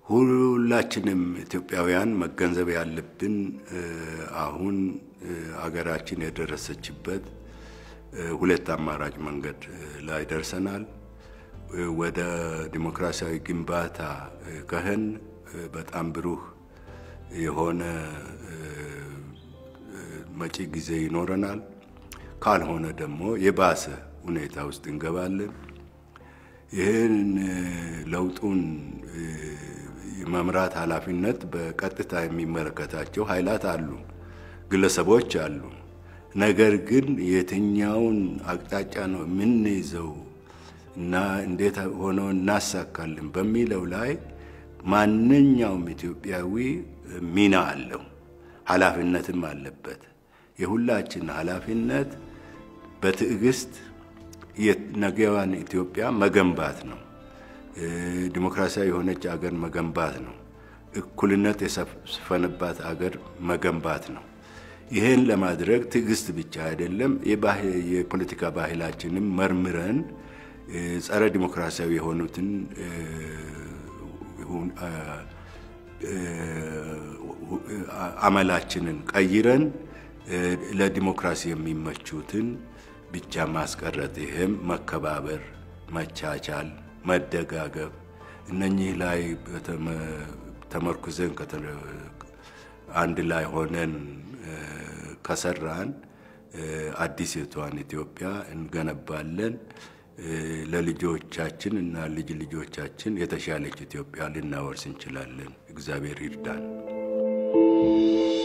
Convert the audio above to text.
ሁላችንም ኢትዮጵያውያን መገንዘብ ያለብን አሁን አገራችን የደረሰችበት ሁለት አማራጭ መንገድ ላይ ደርሰናል። ወደ ዲሞክራሲያዊ ግንባታ ከህን በጣም ብሩህ የሆነ መጪ ጊዜ ይኖረናል። ካልሆነ ደግሞ የባሰ ሁኔታ ውስጥ እንገባለን። ይህን ለውጡን የመምራት ኃላፊነት በቀጥታ የሚመለከታቸው ኃይላት አሉ፣ ግለሰቦች አሉ። ነገር ግን የትኛውን አቅጣጫ ነው የምንይዘው እና እንዴት ሆነው እናሳካለን በሚለው ላይ ማንኛውም ኢትዮጵያዊ ሚና አለው፣ ኃላፊነትም አለበት። የሁላችን ኃላፊነት በትዕግስት የነገዋን ኢትዮጵያ መገንባት ነው። ዲሞክራሲያዊ የሆነች አገር መገንባት ነው። እኩልነት የሰፈነባት አገር መገንባት ነው። ይህን ለማድረግ ትዕግስት ብቻ አይደለም፣ የፖለቲካ ባህላችንም መርምረን ጸረ ዲሞክራሲያዊ የሆኑትን አመላችንን ቀይረን ለዲሞክራሲ የሚመቹትን ብቻ ማስቀረት። ይህም መከባበር፣ መቻቻል፣ መደጋገብ እነኚህ ላይ ተመርኩዘን አንድ ላይ ሆነን ከሰራን አዲስቷን ኢትዮጵያ እንገነባለን። ለልጆቻችን እና ልጅ ልጆቻችን የተሻለች ኢትዮጵያ ልናወርስ እንችላለን። እግዚአብሔር ይርዳን።